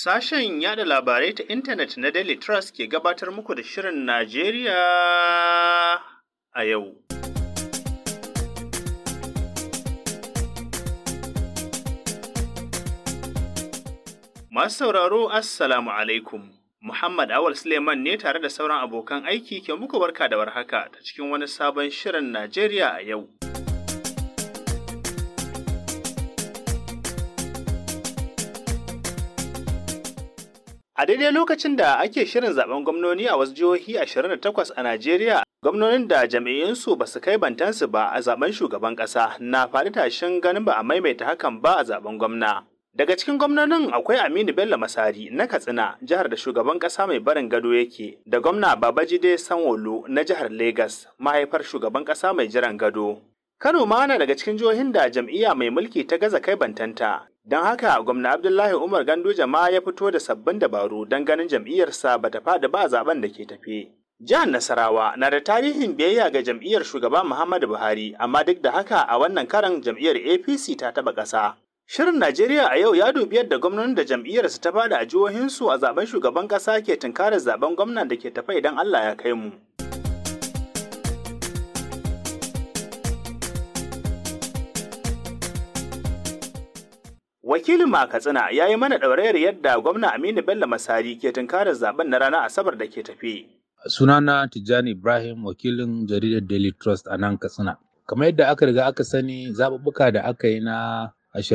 Sashen yada labarai ta intanet na Daily Trust ke gabatar muku da Shirin Najeriya a yau. Masu sauraro, Assalamu alaikum. Muhammad Awal Suleiman ne tare da sauran abokan aiki ke muku barka da warhaka ta cikin wani sabon Shirin Najeriya a yau. A daidai lokacin da ake shirin zaben gwamnoni a wasu jihohi 28 a Najeriya, gwamnonin da jam'iyyunsu ba su kai bantansu ba a zaben shugaban ƙasa na faɗi tashin ganin ba a maimaita hakan ba a zaben gwamna. Daga cikin gwamnonin akwai Aminu Bello Masari na Katsina, jihar da shugaban ƙasa mai barin gado yake, da gwamna Babajide Sanwo-Olu na jihar Legas, mahaifar shugaban ƙasa mai jiran gado. Kano ma na daga cikin jihohin da jam'iyya mai mulki ta gaza kai bantanta, Don haka gwamna Abdullahi Umar Ganduje ma ya fito da sabbin dabaru don ganin jam'iyyarsa ba ta faɗi ba zaben da ke tafe. Jihar Nasarawa na da tarihin biyayya ga jam'iyyar shugaba Muhammadu Buhari, amma duk da haka a wannan karan jam'iyyar APC ta taɓa ƙasa. Shirin Najeriya a yau ya dubi yadda gwamnonin da jam'iyyarsu ta faɗi a jihohinsu a zaben shugaban ƙasa ke tunkarar zaben gwamnan da ke tafe idan Allah ya kai mu. Wakilin a Katsina ya yi mana ɗaurayar yadda gwamna Aminu Bello Masari ke tunkarar zaben na ranar Asabar da ke tafi. Sunana Tijjani Ibrahim wakilin jaridar Daily Trust a nan Katsina. Kamar yadda aka riga aka sani zaɓuɓɓuka da aka yi na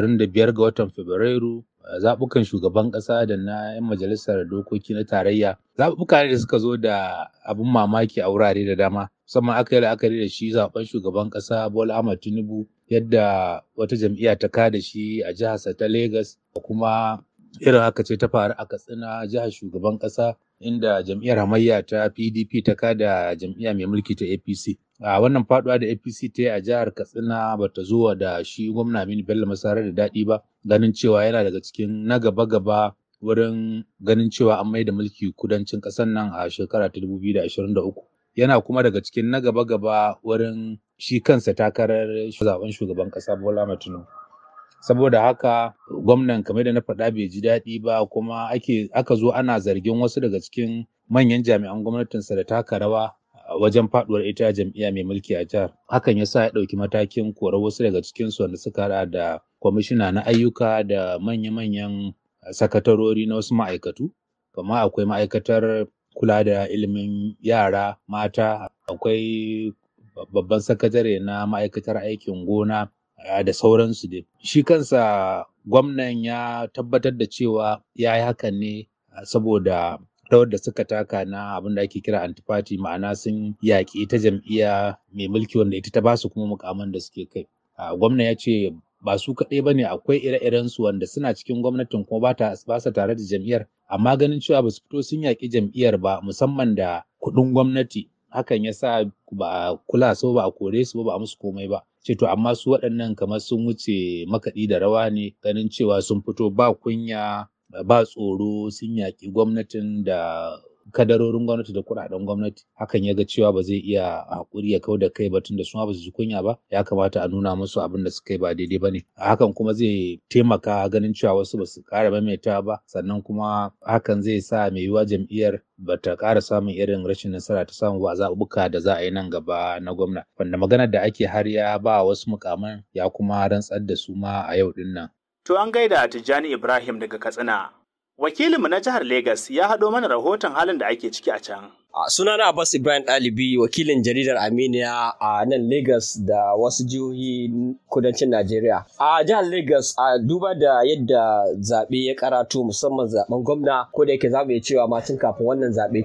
25 ga watan Fabrairu zaɓukan shugaban ƙasa da na 'yan majalisar dokoki na tarayya zaɓuɓɓuka ne da suka zo da abin mamaki a wurare da dama musamman aka yi la'akari da shi zaɓen shugaban ƙasa Bola Ahmad Tinubu yadda wata jam'iyya ta kada shi a jiharsa ta Legas da kuma irin haka ce ta faru a Katsina jihar shugaban ƙasa inda jam'iyyar hamayya ta PDP ta kada jam'iyya mai mulki ta APC. A wannan faduwa da APC ta yi a jihar Katsina ba ta zo da shi gwamna Aminu Bello Masara da daɗi ba ganin cewa yana daga cikin na gaba-gaba wurin ganin cewa an mai da mulki kudancin ƙasar nan a shekara ta 2023. Yana kuma daga cikin na gaba-gaba wurin shi kansa takarar zaben shugaban ƙasa Bola Tinubu. Saboda haka gwamnan kamar da na faɗa bai ji daɗi ba kuma ake aka zo ana zargin wasu daga cikin manyan jami'an gwamnatinsa da taka rawa wajen faduwar ita jam'iyya mai mulki a jihar hakan ya sa ya ɗauki matakin korar wasu daga cikinsu wanda suka haɗa da kwamishina na ayyuka da manya-manyan sakatarori na wasu ma'aikatu kamar akwai ma'aikatar kula da ilimin yara mata akwai babban sakatare na ma'aikatar aikin gona da sauransu dai shi kansa gwamnan ya tabbatar da cewa ya yi hakan ne saboda rawar da suka taka na abin da ake kira antifati ma'ana sun yaƙi ta jam'iyya mai mulki wanda ita ta ba su kuma mukaman da suke kai gwamna ya ce ba su kaɗai ba ne akwai ire-iren su wanda suna cikin gwamnatin kuma ba sa tare da jam'iyyar amma ganin cewa ba su fito sun yaƙi jam'iyyar ba musamman da kuɗin gwamnati hakan ya sa ba a kula so ba a kore su ba ba a musu komai ba ce to amma su waɗannan kamar sun wuce makaɗi da rawa ne ganin cewa sun fito ba kunya ba tsoro sun yaƙi gwamnatin da kadarorin gwamnati da kuɗaɗen gwamnati hakan ya ga cewa ba zai iya haƙuri ya kau da kai ba tun da su ma ba su ji kunya ba ya kamata a nuna musu abin da suka yi ba daidai ba ne hakan kuma zai taimaka ganin cewa wasu ba su ƙara maimaita ba sannan kuma hakan zai sa mai yiwuwa jam'iyyar ba ta ƙara samun irin rashin nasara ta samu ba a zaɓuɓɓuka da za a yi nan gaba na gwamna wanda maganar da ake har ya ba wasu mukaman ya kuma rantsar da su ma a yau ɗin nan. To an gaida Tijjani Ibrahim daga Katsina. Wakilinmu na jihar Legas ya haɗo mana rahoton halin da ake ciki a can. Uh, sunana Abbas Ibrahim Ɗalibi wakilin jaridar Aminiya a uh, nan Legas da wasu jihohi kudancin Najeriya. A uh, jihar Legas a duba da yadda zaɓe ya karatu musamman zaɓen gwamna ko da yake za mu iya cewa ma tun kafin wannan zaɓe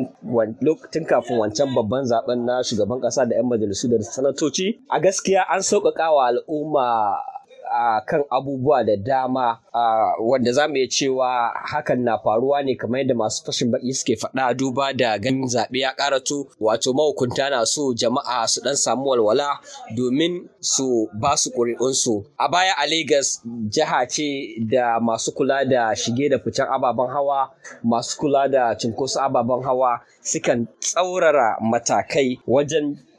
tun kafin wancan babban zaɓen na shugaban ƙasa da 'yan majalisu da sanatoci. A gaskiya an sauƙaƙa wa al'umma a kan abubuwa da dama wanda za mu iya cewa hakan na faruwa ne kamar yadda masu fashin baki suke faɗa duba da ganin zaɓe ya karatu wato mahukunta na so jama'a su ɗan samu walwala domin su ba su ƙuri'unsu a baya a Legas jiha ce da masu kula da shige da ficen ababen hawa masu kula da cinkoso ababen hawa sukan tsaurara matakai wajen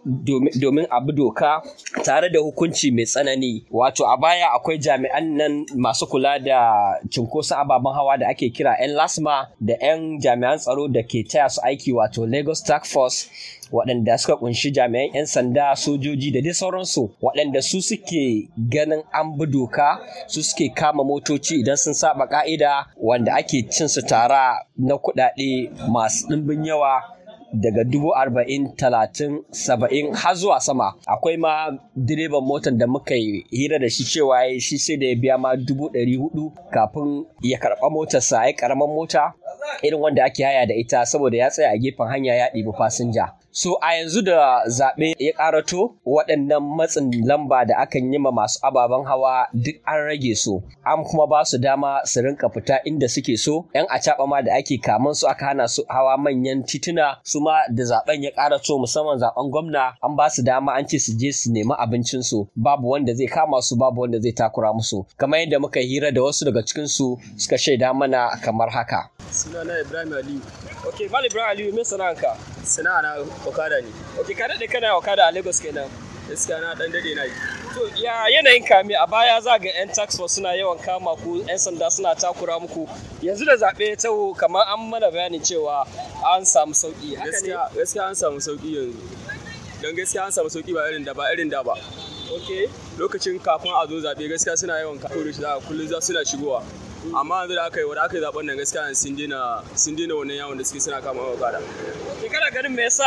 domin abu doka tare da hukunci mai tsanani wato a baya akwai jami'an nan masu kula da cunkoson ababen hawa da ake kira 'yan lasma da 'yan jami'an tsaro da ke taya su aiki wato lagos task force waɗanda suka kunshi jami'an 'yan sanda sojoji da dai sauransu waɗanda su suke ganin an bi doka su suke kama motoci idan sun saba ka'ida wanda ake cin su tara na kuɗaɗe masu ɗimbin yawa daga dubu arba'in talatin saba'in har zuwa sama akwai ma direban motar da muka yi hira da shi cewa shi sai da ya biya ma dubu ɗari hudu kafin ya karɓa motarsa ya ƙaramin mota irin wanda ake haya da ita saboda ya tsaya a gefen hanya ya ɗibi fasinja So a yanzu da zaɓe ya ƙarato waɗannan matsin lamba da akan yi ma masu ababen hawa duk an rage su, an kuma ba su dama su rinka fita inda suke so, ‘yan acaɓa ma da ake kaman su aka hana su hawa manyan tituna su ma da zaɓen ya ƙarato musamman zaɓen gwamna an ba su dama an ce su je su nemi abincinsu babu wanda zai kama su babu wanda zai takura musu. Kamar yadda muka hira da wasu daga cikinsu suka shaida mana kamar haka. Sunana Ibrahim Aliyu. Ok, Mal Ibrahim Aliyu, me sana'anka? Sana'a na Okada ne. Ok, ka daɗe kana Okada a Lagos kenan. Gaskiya na ɗan daɗe na yi. To, ya yanayin kame a baya za ga 'yan tax force suna yawan kama ku 'yan sanda suna takura muku. Yanzu da zaɓe ya taho kamar an mana bayani cewa an samu sauƙi. Gaskiya gaskiya an samu sauƙi yanzu. Don gaskiya an samu sauƙi ba irin da ba irin da ba. Ok. Lokacin kafin a zo zaɓe gaskiya suna yawan kawo shi za kullum za suna shigowa. amma yanzu da aka yi wanda aka yi zaben nan gaskiya sun daina sun daina wannan yawon da suke suna kama okada ke kana ganin me yasa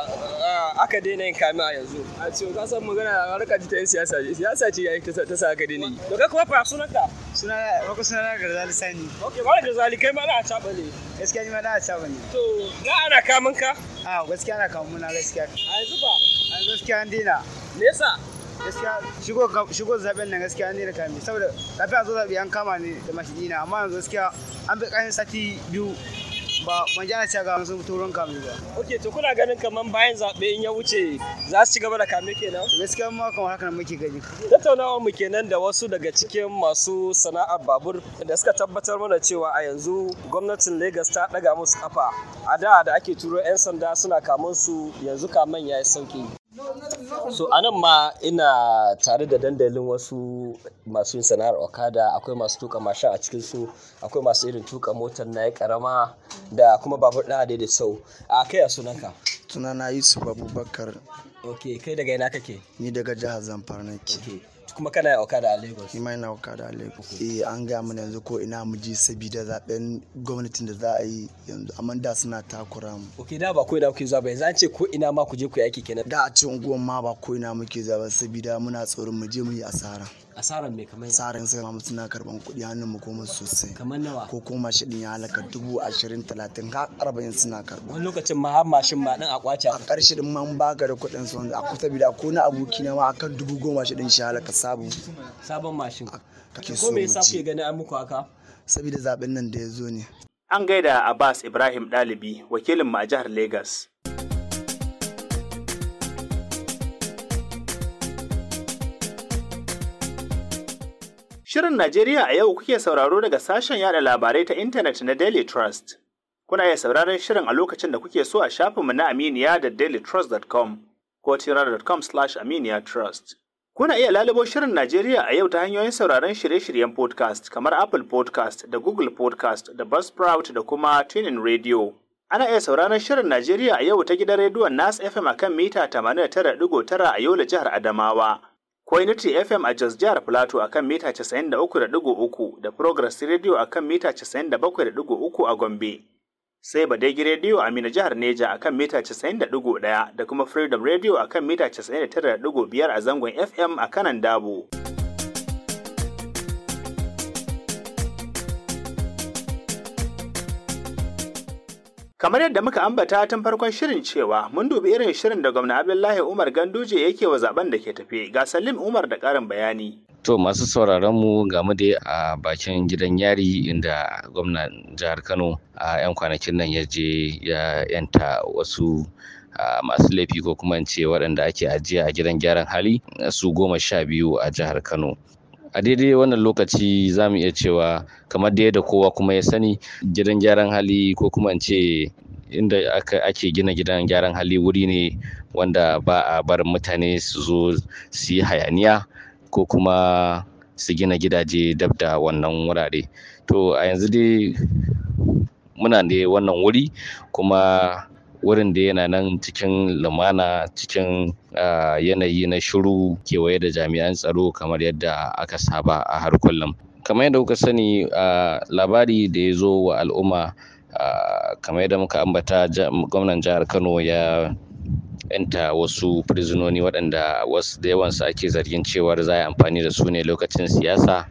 aka daina yin kame a yanzu a ce ka san magana harka ta yan siyasa ce siyasa ce yayi ta sa aka daina yi to kai kuma fa sunanka suna wako suna na garzali sani okay ba garzali kai ma na caba ne gaskiya ni ma na caba ne to da ana kamun ka a gaskiya ana kamun muna gaskiya a yanzu ba a gaskiya an daina me yasa gaskiya shigo shigo zaben nan gaskiya ne da kame saboda kafin a zo zabe an kama ne da mashidina amma yanzu gaskiya an bi kayan sati biyu ba ban jana cewa ga sun turon kame ba ok to kuna ganin kaman bayan zaɓe in ya wuce za su ci gaba da kame kenan gaskiya ma kamar haka nan muke gani tattaunawa mu kenan da wasu daga cikin masu sana'ar babur da suka tabbatar mana cewa a yanzu gwamnatin Legas ta ɗaga musu kafa a da da ake turo 'yan sanda suna kamun su yanzu kaman ya yi sauki so a nan ma ina tare da dandalin wasu masu yin sana'ar okada akwai masu tuka mashin a cikin su akwai masu irin tuka motar na karama da kuma babur ɗaya da sau a kai a sunanka sunana yusuf abubakar ok kai daga ina kake ni daga jihar zamfara nake ok kuma kana yin okada a lagos ni ma ina okada a lagos eh an gaya mana yanzu ko ina mu je sabida zaben gwamnatin da za a yi yanzu amma da suna takura mu ok da ba ko ina kuke zuwa ba yanzu an ce ko ina ma ku je ku yi aiki kenan da a ce unguwan ma ba ko ina muke zuwa sabida muna tsoron mu je mu yi asara asaran mai kamar asaran sai mu suna karban kuɗi hannun mu kuma sosai kamar nawa ko kuma shi din ya halaka dubu ashirin talatin har arba'in suna karba wani lokacin ma har mashin ma din a kwace a ƙarshe din man baka da kuɗin su a kusa bida ko na aboki na ma akan dubu goma shi din shi halaka sabu sabon mashin kake ko so me mu yasa kuke ji gani an muku haka sabida zaben nan da ya zo ne An gaida Abbas Ibrahim Ɗalibi, wakilin mu a jihar Legas. Shirin Najeriya a yau kuke sauraro daga sashen yada labarai ta intanet na Daily Trust. Kuna iya sauraron shirin a lokacin da kuke so a shafinmu na Aminiya da dailytrust.com ko tirar.com slash aminiya trust. Kuna iya lalubo shirin Najeriya a yau ta hanyoyin sauraron shirye-shiryen podcast kamar Apple podcast da Google podcast da Buzzsprout da kuma Tuning Radio. Ana iya sauraron shirin Najeriya a yau ta gidan rediyon Nas FM akan mita 89.9 a Yola jihar Adamawa. ko Unity FM a Jos Jihar Plateau akan mita 93.3 da Progress Radio akan mita 97.3 a Gombe. Sai Badegi Radio a Mina Jihar Neja akan mita 91 da kuma Freedom Radio akan mita 99.5 a zangon FM a kanan Dabo. Kamar yadda muka ambata tun farkon shirin cewa mun dubi irin shirin da gwamna Abdullahi Umar Ganduje yake wa zaben da ke tafe ga Salim Umar da ƙarin bayani. To masu sauraron mu ga mu dai a bakin gidan yari inda gwamnan jihar Kano a 'yan kwanakin nan ya je ya yanta wasu masu laifi ko kuma ce waɗanda ake ajiya a gidan gyaran hali su goma sha biyu a jihar Kano. a daidai wannan lokaci za mu iya cewa kamar da yadda kowa kuma ya sani gidan gyaran hali ko kuma in ce inda ake gina gidan gyaran hali wuri ne wanda ba a barin mutane su zo su yi hayaniya ko kuma su gina gidaje dab da wannan wurare to a yanzu dai muna da wannan wuri kuma wurin da yana nan cikin lumana cikin yanayi na shiru kewaye da jami'an tsaro kamar yadda aka saba a har kullum kamar yadda kuka sani labari da ya zo wa al'umma kamar yadda muka ambata gwamnan jihar kano ya yanta wasu firizinoni waɗanda wasu da yawansu ake zargin cewar za a yi amfani da su ne lokacin siyasa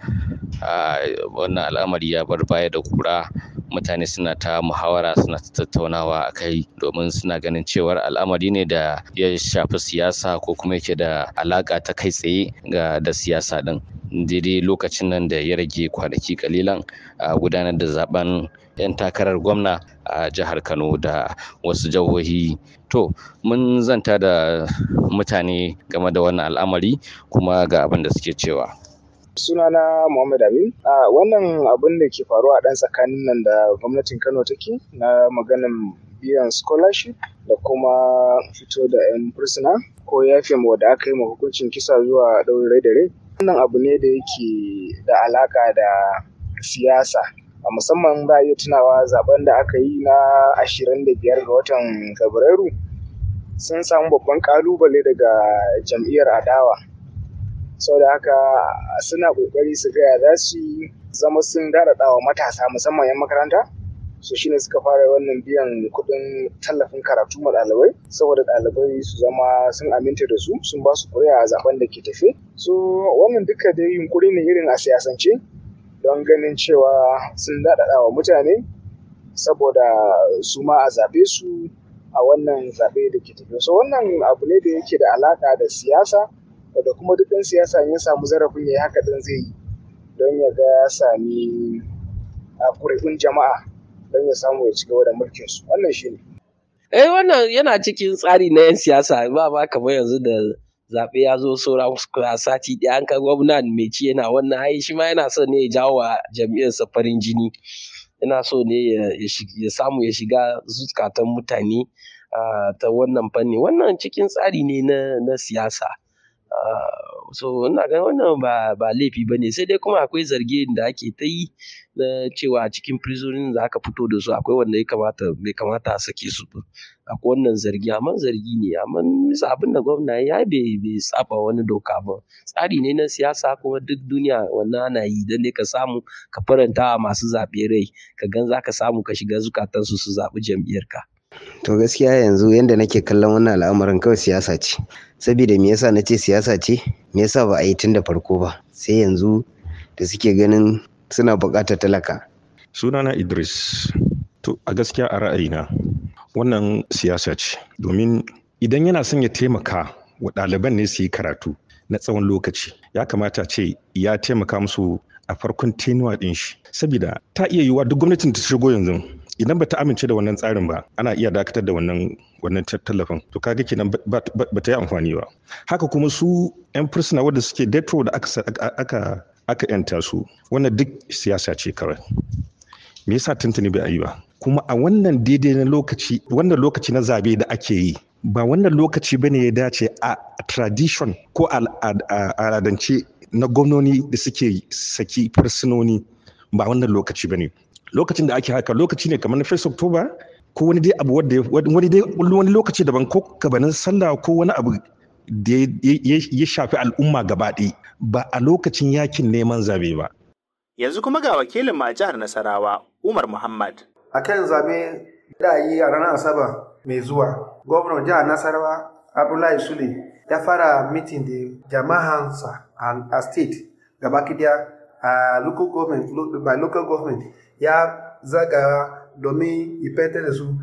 wannan al'amari ya bar baya da kura mutane suna ta muhawara suna ta tattaunawa a kai domin suna ganin cewar al'amari ne da ya shafi siyasa ko kuma yake da alaka ta kai tsaye ga da siyasa din daidai lokacin nan da ya rage kwanaki kalilan a gudanar da zaben 'yan takarar gwamna a jihar kano da wasu jihohi to mun zanta da mutane game da wannan al'amari kuma ga abin da suke cewa sunana Muhammad Amin. A wannan abin da ke faruwa a ɗan tsakanin nan da gwamnatin Kano take na maganin biyan scholarship da kuma fito da 'yan fursuna ko yafe ma da aka yi ma hukuncin kisa zuwa ɗaurin rai da rai. Wannan abu ne da yake da alaƙa da siyasa. A musamman za a iya tunawa zaben da aka yi na ashirin da biyar ga watan Fabrairu sun samu babban ƙalubale daga jam'iyyar adawa. saboda haka suna kokari su gaya za su zama sun daɗaɗa wa matasa musamman 'yan makaranta su shine suka fara wannan biyan kuɗin tallafin karatu ma ɗalibai saboda ɗalibai su zama sun aminta da su sun ba su ƙuri'a a zaben da ke tafe so wannan duka dai yunkuri ne irin a siyasance don ganin cewa sun daɗaɗa wa mutane saboda su ma a zaɓe su a wannan zaɓe da ke tafe so wannan abu ne da yake da alaƙa da siyasa da kuma duk ɗan siyasa ya samu zarafin ya yi haka ɗin zai yi don ya ga ya sami a ƙuri'un jama'a don ya samu ya ci gaba da mulkin su wannan shi ne. Eh wannan yana cikin tsari na 'yan siyasa ba ma kamar yanzu da zaɓe ya zo saura sati ɗaya an ka gwamna mai ci yana wannan ai shi ma yana so ne ya jawo wa jam'iyyarsa farin jini yana so ne ya samu ya shiga zukatan mutane ta wannan fanni wannan cikin tsari ne na siyasa. so ina ganin wannan ba ba laifi ba ne sai dai kuma akwai zarge da ake ta yi na cewa cikin prisonin da aka fito da su akwai wanda ya kamata bai kamata a sake su ba akwai wannan zargi amma zargi ne amma bisa abin da gwamna ya bai bai saba wani doka ba tsari ne na siyasa kuma duk duniya wannan ana yi dan ne ka samu ka faranta masu zaɓe rai ka gan za ka samu ka shiga zukatansu su zaɓi jam'iyyarka. To gaskiya yanzu yanda nake kallon wannan al'amarin kawai siyasa ce. Saboda me yasa nace siyasa ce? Me yasa ba a yi tun da farko ba? Sai yanzu da suke ganin suna buƙatar talaka. Sunana Idris. To a gaskiya a ra'ayina wannan siyasa ce. Domin idan yana son ya taimaka wa ɗaliban ne su yi karatu na tsawon lokaci ya kamata ce ya taimaka musu a farkon tenuwa ɗin shi. Saboda ta iya yiwuwa duk gwamnatin ta shigo yanzu idan ba ta amince da wannan tsarin ba ana iya dakatar da wannan wannan tallafin to kaga kenan ba ta yi amfani ba haka kuma su yan fursuna wanda suke death row da aka aka aka yanta su wannan duk siyasa ce kawai me yasa tuntuni bai yi ba kuma a wannan daidai na lokaci wannan lokaci na zabe da ake yi ba wannan lokaci bane ya dace a tradition ko al'adance na gwamnoni da suke saki fursunoni ba wannan lokaci bane lokacin da ake haka lokaci ne kamar na 1 October ko wani dai abu wanda wani dai wani lokaci daban ko gabanin sallah ko wani abu da ya shafi al'umma gaba ba a lokacin yakin neman zabe ba. Yanzu kuma ga wakilin ma jihar Nasarawa Umar Muhammad. A kan zabe da yi a ranar Asabar mai zuwa, gwamnan jihar Nasarawa Abdullahi Sule ya fara mitin da jama'ansa a state gaba kidiya a local government by local government ya zaga domin ifete da su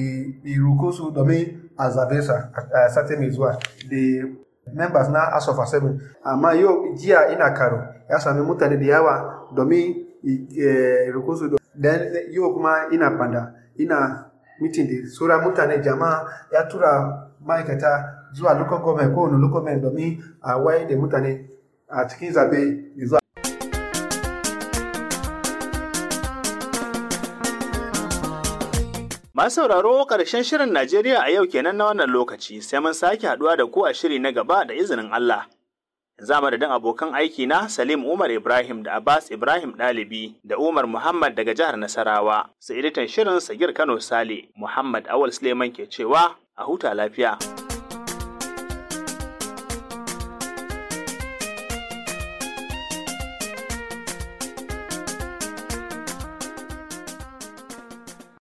iruko su domin a zabe sa a sati mai zuwa da members na house of assembly amma yau jiya ina karo ya sami mutane da yawa domin iruko su yau kuma ina panda ina mitin da sauran mutane jama'a ya tura ma'aikata zuwa local government kowane local government domin a waye da mutane a cikin zabe mai zuwa Masu sauraro ƙarshen shirin Najeriya a yau kenan na wannan lokaci sai mun sake haɗuwa da ku a shiri na gaba da izinin Allah. Za madadin abokan aiki na Salim Umar Ibrahim da Abbas Ibrahim Ɗalibi da Umar Muhammad daga jihar Nasarawa. Sai editan shirin Sagir Kano Sale Muhammad Awal Suleiman ke cewa a huta lafiya.